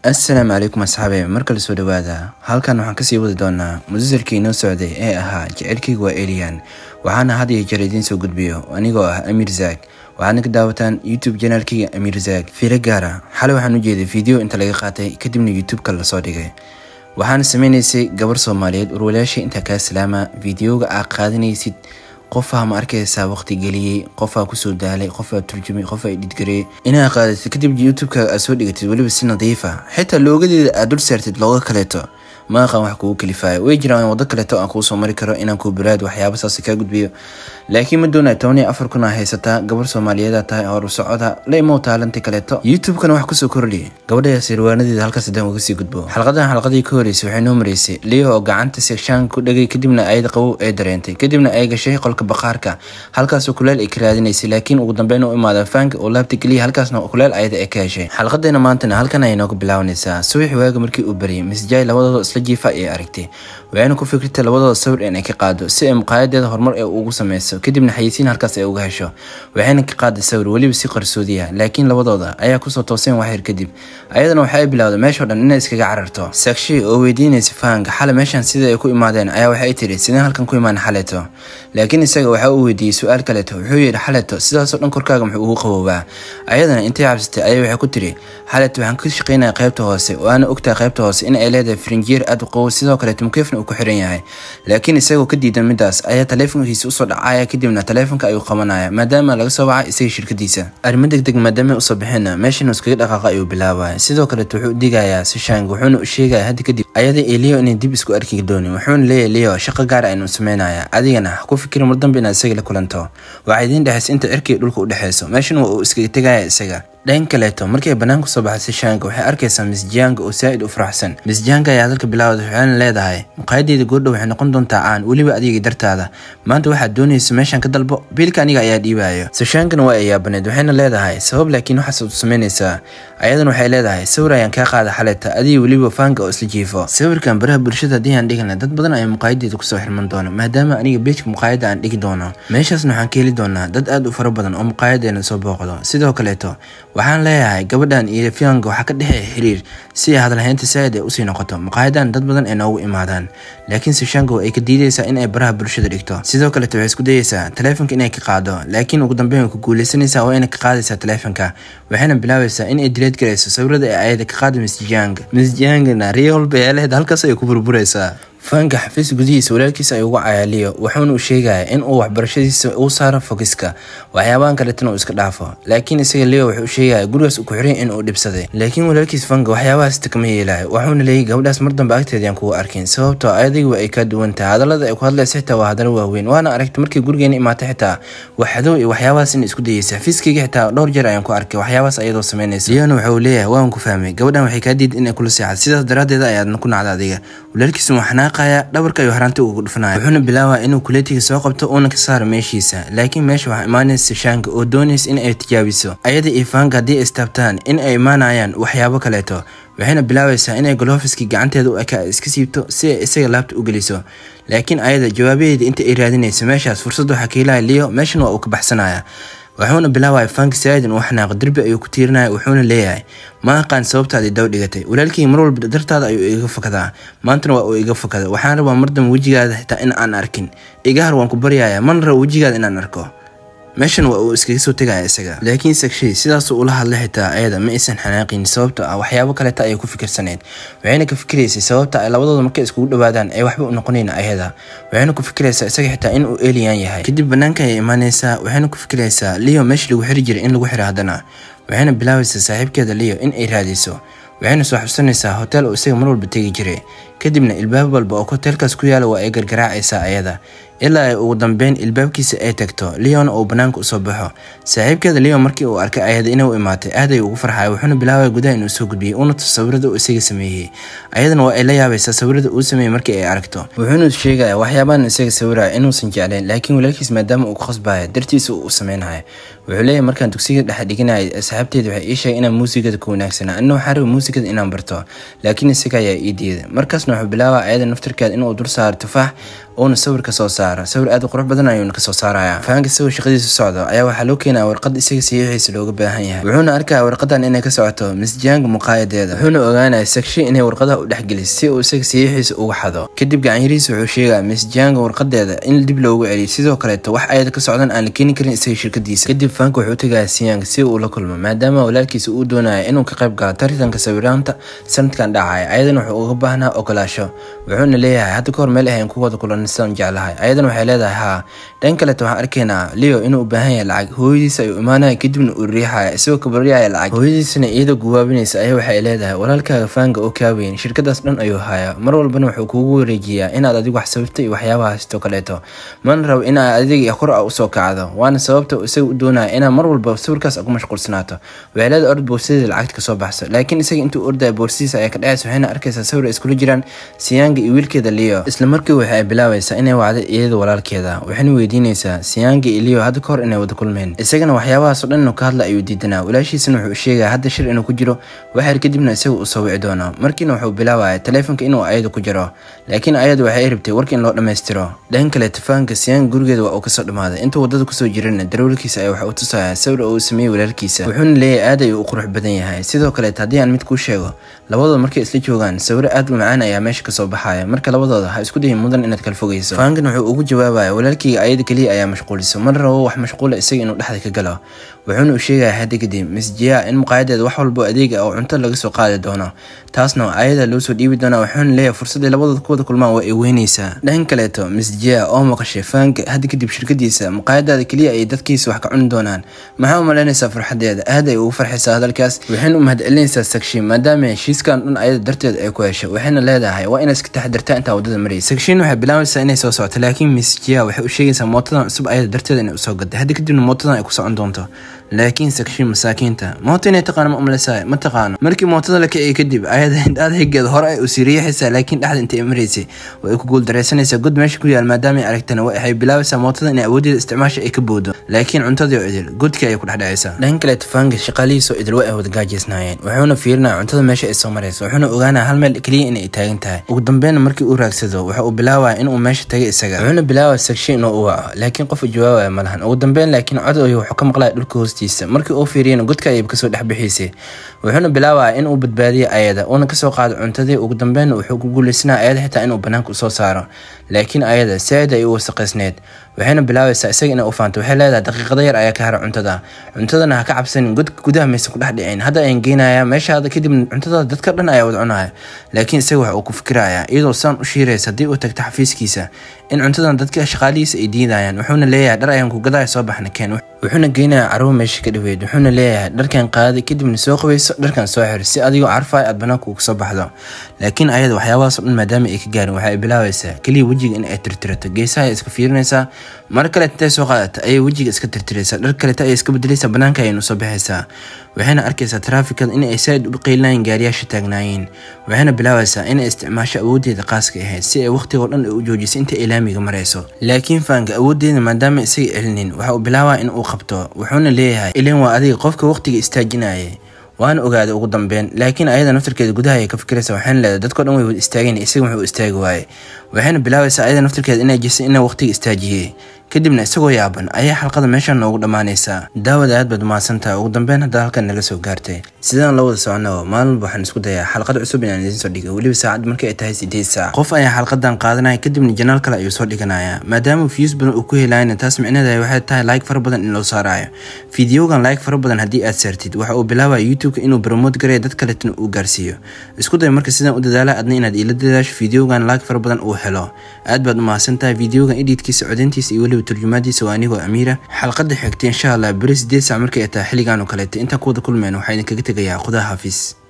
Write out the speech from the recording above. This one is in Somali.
assalaamu calaykum asxaabe markale soo dhawaada halkan waxaan kasii wadi doonaa musalsalkii inoo socday ee ahaa jecelkayga waa eliyan waxaana had iyo jeer idiin soo gudbiyo anigoo ah amiir zaag waxaadna ka daawataan youtube janaalkayga amiir zaag fiiro gaara xalay waxaan u jeeday video inta laga qaatay kadibna youtube-ka lasoo dhigay waxaana sameynaysay gabar soomaaliyeed urwalayaasha intaa kaa salaama videoga aad qaadanaysid qofaa ma arkaysaa waqti geliyey qofaa kusoo daalay qofaa turjumay qofaa dhidgareeyey inaa qaadatid kadib youtube-ka aad soo dhigatid weliba si nadiifa xitaa loogadeeda aad dul saartid looga kaleeto ma aqaan wax kugu kalifaayo way jiraan wado kaleeto aan kuu soo mari karo inaan kuu baraad waxyaaba saas kaa gudbiyo laakiin ma doonaa toban iyo afar kun aa haysataa gabar soomaaliyeeda tahay horu socoda la imow taalanti kaleeto youtube-kana wax kusoo kordhi gabadhayaas irwaanadeeda halkaas haddaan uga sii gudbo xalqadan xalqadii ka horeysay waxay noo maraysay leo oo gacanta sekshaan ku dhagay kadibna ayada qabow ee dareentay kadibna ay gashay qolka baqaarka halkaasoo kuleel ay ka raadinaysay laakiin ugu dambeyn u imaada faanka oo laabta geliya halkaasna kuleel ayada ay ka heshay xalqadeena maantana halkan ayay nooga bilaabanaysaa subaxi waaga markii uu bariyay misjaay labadooda isla jiifa ayay aragtay waxayna ku fikirtay labadooda sawir in ay ka qaado si ay muqaayadeeda horumar ee ugu sameyso kadibna xayisiin halkaas ay uga hesho waxayna ka qaaday sawir weliba si qarsoodiya laakiin labadooda ayaa kusoo tooseen waxyar kadib ayadana waxa ay bilowday meeshao dhan inay iskaga cararto saakshi oo weydiinaysa fahanka xale meeshan sida ay ku imaadeen ayaa waxay tiri sideen halkan ku imaan xaleto laakiin isaga waxa uu weydiiyey su-aal kaleeto wuxuu yidhi xaleto sidaasoo dhan korkaaga muxuu ugu qaboobaa ayadana intay cabsatay ayaa waxay ku tiri xaleto waxaan ka shaqeynaya qaybta hoose oo aana ogtahay qaybta hoose in ay leedahay frinjier aad u qabow sidoo kaleeto mukeefna uu ku xiran yahay laakiin isagoo ka diidan midaas ayaa taleefonkiisa usoo dhacaya kadibna taleefonka ayuu qabanaya maadaama laga soo wacay isaga shirkadiisa arrimo degdeg maadaama usoo bixina meeshan iskaga dhaqaaqa ayuu bilaabaya sidoo kaleeto wuxuu digayaa sishang wuxuuna u sheegaya hadda kadib ayada iyo leo inay dib isku arki doonin wuxuuna leeyahay leo shaqo gaar aynu sameynaya adigana ha ku fikiri mar dambe inaad isaga la kulanto waxaa idiin dhexaysa inta cirkiga dhulka u dhexeyso meeshan waa uu iskaga tegaya isaga dhan kaleeto markay banaanka soo baxay sishaanka waxay arkaysaa misjiyaanga oo saa-id u faraxsan misjiyaanka ayaa hadalka bilaawda waxayna leedahay muqaayadeeda goordhow waxay noqon doontaa caan weliba adiga dartaada maanta waxaad doonaysa meeshan ka dalbo biilka aniga ayaa dhiibayo sishaankana waa ayaabaneed waxayna leedahay sabab laakiin waxaas u samaynaysaa ayadan waxay leedahay sawir ayaan kaa qaada xaleta adiga weliba faanka oo isla jiifo sawirkan baraha bulshada haddii aan dhigana dad badan ayaa muqaayadeeda kusoo xirman doona maadaama aniga beejka muqaayada aan dhigi doono meeshaasna waxaan ka heli doonaa dad aad u fara badan oo muqaayadeena soo booqdo sidoo kaleeto waxaan leeyahay gabadhan iyo fiyanka waxaa ka dhexeeya xiriir si ay hadalhaynta saa'id ay usii noqoto maqaayadan dad badan ay noogu imaadaan laakiin sishango ay ka diidaysaa in ay baraha bulshada dhigto sidoo kaleto waxay isku dayeysaa taleefonka inay ka qaado laakiin ugu dambeyn way ku guuleysanaysaa oo inay ka qaadaysaa taleefonka waxayna bilaabaysaa in ay dileed garayso sawirada ee ayada ka qaada misjang misjangna riyo walba ee lehed halkaas ay ku burburaysaa faanka xafiis gudihiisa walaalkiisa ay uga cayaaliyo wuxuuna u sheegaya in uu waxbarashadiisa uu saaro fogiska waxyaabahan kaletana uu iska dhaafo laakiin isaga leo wuxuu u sheegaya gurigaas uu ku xiran in uu dhibsaday laakiin walaalkiis fanka waxyaabahaasta kama yeelayo wuxuuna leeyay gabadhaas mar dambe agteedaan kugu arkin sababtoo adiga ay kaa duwan tahay hadallada ay ku hadlaysa xitaa waa hadallo waaweyn waana aragtay markii gurigeena imaatay xitaa waxdow iyo waxyaabahaas in isku dayeysa xafiiskayga xitaa dhowr jeer ayaan ku arkay waxyaabahaas ayadoo samaynaysa leona waxa uu leeyahay waan ku fahmay gabadhan waxay kaa diid inay kula seexad sidaas daraaddeed ayaadna ku nacda adiga walaalkiisu waa xanaaqaya dhabarka ayuu haraanti ugu dhufanaya wuxuuna bilaabaa inuu kuleetiga soo qabto uuna ka saaro meeshiisa laakiin meesha waxaa imaanaysa shaanka oo doonaysa in ay tijaabiso ayada iyo faanka haddii ay istaabtaan in ay imaanayaan waxyaabo kaleeto waxayna bilaabaysaa inay golofiskii gacanteeda u ekaa iska siibto si ay isaga laabta u geliso laakiin ayada jawaabaheeda inta ay raadinayso meeshaas fursad waxaa ka helaya leo meeshan waa uu ka baxsanaya wuxuuna bilaabaya faanka saaidan uu xanaaqo derbi ayuu ku tiirinaya wuxuuna leeyahay ma aqaan sababtaadii daw dhigatay walaalkii mar walba dartaada ayuu iga fakadaa maantana waa uu iga fakada waxaan rabaa mar dambe wejigaada xitaa in aan arkin igahar waan ku baryaya mana rabo wejigaada inaan arko meeshan waa uu iskaga soo tegaya isaga laakiin sagshay sidaasuu ula hadlay xitaa ayada ma aysan xanaaqin sababto ah waxyaabo kaleta ayay ku fikirsaneyd waxayna ka fikiraysay sababta ay labadooda markay iskugu dhawaadaan ay waxba u noqonayn ayada waxayna ku fikiraysaa isaga xitaa in uu eliyan yahay kadib banaanka ayay imaanaysaa waxayna ku fikiraysaa leo meesha lagu xiri jiray in lagu xiro haddana waxayna bilaabaysaa saaxiibkeeda leo in ay raadiso waxayna soo xabsanaysaa hotel oo isaga mar walba tegi jiray kadibna ilbaab walba oo hoteelkaas ku yaala waa ay gargaraacaysaa ayada ilaa ay ugu dambeyn ilbaabkiisa ay tagto leona uu banaanka usoo baxo saaxiibkeeda leo markii uu arkay ayada inay u imaatay aad ay ugu farxaya wuxuuna bilaabaya gudaha inuu soo gudbiyey uuna tuso sawirada uu isaga sameeyey ayadana waa ay la yaabaysaa sawirada uu sameeyey markii ay aragto wuxuuna sheegaya waxyaabahan isaga sawiraya inuusan jeclayn laakiin walaalkiis maadaama uu ku khasbaya dartiisa uu sameynaya wuxuu leeyahay markaan dugsiga dhexe dhiganayay asxaabteeda waxay ii sheegay inaan muusigada ku wanaagsana anna waxaan raba muusikada inaan barto laakiin isaga ayaa ii diiday markaasna wuxuu bilaabaa ayada naftarkeeda inuu dul saaro tufaax uuna sawir ka soo saaro sawir aad u qurux badan ayuuna kasoo saaraya fahanka isagoo shaqadiisa socdo ayaa waxaa loo keenaya warqad isaga saxiixiisa looga baahan yahay wuxuuna arkaya warqadan inay ka socoto misjaanga muqaayadeeda wuxuuna ogaanaya sagshe inay warqadaha u dhexgelis si uu isaga saxiixiisa uga xado kadib gacanyarihiisa wuxuu sheegaya misjaanga warqadeeda in dib loogu celiyo sidoo kaleeto wax ayada ka socdan aan la keeni karin isaga shirkadiisa kadib fahanka wuxuu tagaya siyaanga si uu ula kulmo maadaama walaalkiisa uu doonaya inuu ka qayb galo taritanka sawiraanta sanadkan dhacaya ayadana wuxuu uga baahnaa ogolaasho wuxuuna leeyahay hadda kahor meel ahayn ku wada kulan sidaan jeclahay ayadan waxay leedahay haa dhan kaleto waxaan arkaynaa leo inuu u baahan yahay lacag hooyadiisa ayuu imaanaya kadibna uu riixaya isagoo kabaryaya lacag hooyadiisana iyadoo guwaabinaysa ayaa waxay leedahay walaalkaaga faanga oo kaaweyn shirkadaas dhan ayuu haya mar walbana wuxuu kuugu wareejiyaa inaad adigu wax sababta iyo waxyaabaha haysto kaleeto mana rabo inaad adiga kor a usoo kacdo waana sababta isaga u doonaya inaad mar walba sawirkaas ugu mashquulsanaato waxay leedahay orod boorsadeeda lacagta kasoo baxso laakiin isaga intuu ordaya boorsidiisa ayaa ka dhacaysa waxayna arkaysaa sawir ay iskula jiraan siyaanga iyo wiilkeeda leo isla markii waxay bilaabaysaa inay wacdo iyada walaalkeeda waxayna weydiinaysaa siyaanga iyo leo hadda kahor inay wada kulmeen isagana waxyaabahaas oo dhan inuu ka hadla ayuu diidanaa walaashiisana wuxuu sheegaya hadda shir inuu ku jiro waxyar kadibna isaga uu soo wici doono markiina wuxuu bilaabaya taleefonka inuu ayada ku jiro laakiin ayadu waxay rabtay warka in loo dhammaystiro dhan kale tufaanka siyaanga gurigeeda waa uu kasoo dhamaaday intuu wadada kusoo jirana darawalkiisa ayaa waxa uu tusaya sawir oo uu sameeyey walaalkiisa wuxuuna leeyahay aad ayuu u qurux badan yahay sidoo kaleet haddii aan mid kuu sheego labadooda markay isla joogaan sawiro aad u macaan ayaa meesha kasoo baxaya marka labadooda ha isku dayin mudan inaad kala fogeyso faankan wuxuu ugu jawaabaya walaalkayga ayada keliya ayaa mashquuliso mana rabo wax mashquula isaga inuu dhexda ka galo wuxuuna u sheegaya hadda kadib misjiya in muqaayadeeda wax walbo adeega oo cunto laga soo qaadi doono taasna ayada loo soo dhiibi doona wuxuuna leeyahay fursadday labadooda ku wada kulmaan waa ay weynaysaa dhan kaleeto misjiya oo maqashay faanka hadda kadib shirkadiisa muqaayadaada keliya ay dadkiisa wax ka cuni doonaan maxaa u malaynaysaa farxadeeda aad ay ugu farxaysaa hadalkaas waxayna u mahadcelinaysaa sagshin maadaama heshiiskan dhan ayada darteed ay ku hesho waxayna leedahay waa inaad iska taxadirtaa intaa wadada maraysa sagshin waxay bilaabaysaa inay soo socoto laakiin misjiya waxay u sheegaysaa mootadan cusub ayada darteeda inay usoo gaday hadda kadibna mootadan ay ku socon doonto laakiin sagshin masaakiinta mooto inay taqaano ma umalesaa ma taqaano markii mootada la kiciyay kadib ayada indhaada higeeda hore ay usii riixaysaa laakiin dhexda intay maraysay way ku guuldaraysanaysaa god meesha ku yaal maadaama ay aragtana waxay bilaabaysaa mootada inay awoodeeda isticmaasha ay ka boodo laakiin cuntadii oo idil godkii ayay ku dhexdhacaysaa dhan kale tufaanka shaqaalihiisoo idil way ay wada gaajaysnaayeen wuxuuna fiirinaya cuntada meesha ay soo marayso wuxuuna ogaanaya hal meel keliya inay taagan tahay ugu dambeynna markii uu raagsado waxa uu bilaabaya inuu meesha tagay isaga wuxuuna bilaabaya sagshin inuu u waco laakiin qof u jawaabaya ma lahan ugu dambeyn laakiin cod oyo wuxuu ka maqlaya dhulka hoostiisa markii uu fiiriyana godka ayay kasoo dhex bixiisay wuxuuna bilaabaya inuu badbaadiyo ayada uuna kasoo qaado cuntadii ugu dambeynna wuxuu ku guulaysanaya ayada xitaa inuu banaanka usoo saaro laakiin ayada saaid ay u wasaqaysneed waxayna bilaabaysaa isaga inay u faanto waxay leedahay daqiiqada yar ayaa ka hara cuntada cuntadana ha ka cabsanin godka gudaha maysan ku dhex dhicin hadda ayan geynaya meeshaada kadib cuntada dadka dhan ayaa wada cunaya laakiin isaga waxa uu ku fikiraya iyadoo saan u shiiraysa haddii uu tagto xafiiskiisa in cuntadan dadka shaqaalihiisa ay diidayaan wuxuuna leeyahay dhar ayaan ku gadaya soo baxna keen wuxuuna geynaya caruur meesha ka dhaweyd wuxuuna leeyahay dharkan qaadi kadibna soo qabayso dharkan soo xir si adigoo carfay aad banaanka uga soo baxdo laakiin ayada waxyaabahaas o dhan maadaama ay ka gaarin waxay bilaabaysaa keliya wejiga in ay tirtirato geesaha ay iska fiirinaysaa mar kale intay soo qaadata ayay wejiga iska tirtiraysaa dhar kaleta ayay iska bedelaysaa banaanka ayaynu soo baxaysaa waxayna arkaysaa taraafikada in ay saaid u qeylinayeen gaariyaasha taagnaayeen waxayna bilaabaysaa inay isticmaasho awoodeeda qaaska ahayd si ay waqtigoo dhan u joojisay inta ay laamiga marayso laakiin faanka awoodeeda maadaama isaga celinin waxa uu bilaabaa in uu qabto wuxuuna leeyahay ilan waa adiga qofka waqtiga istaajinaya waana ogaaday ugu dambeyn laakiin ayada naftarkeeda gudaha ay ka fikiraysa waxayna leedahay dadko dhan way wada istaageen isaga wuxuu istaagi waaye waxayna bilaabaysaa ayada naftarkeeda inay jisay inay waqtiga istaajiyey kadibna isagoo yaaban ayaa xalqada meeshan noogu dhammaanaysaa daawada aad baad umahadsantahay ugu dambeyn hadda halkan naga soo gaartay sidaan la wada socono maalin walba waxaan isku dayaa xalqad cusub inaan idiin soo dhigo weliba saacad markii ay tahay sideed saac qof ayaa xalqadan qaadanaya kadibna janaal kale ayuu soo dhiganaya maadaama views badan uu ku helayna taas micnaheeda waxay tahay like fara badan in loo saarayo fideogan like fara badan haddii aad saartid waxa uu bilaabaya youtube-ka inuu promote garaya dad kaletana uu gaarsiiyo isku day marka sidaan u dadaala adna inaad iila dadaasho fideogan like fara badan uu helo aad baad umahadsantahay fideogan editkiisa codeyntiisa iyo weliba turjumaadiisa waa anigoo amiira xalqada xigta insha allah beri sideed saac markay ay tahay xilligan oo kaleeta intaan ku wada kulmeen waxaa idinkaga tegayaa qudaa xafiis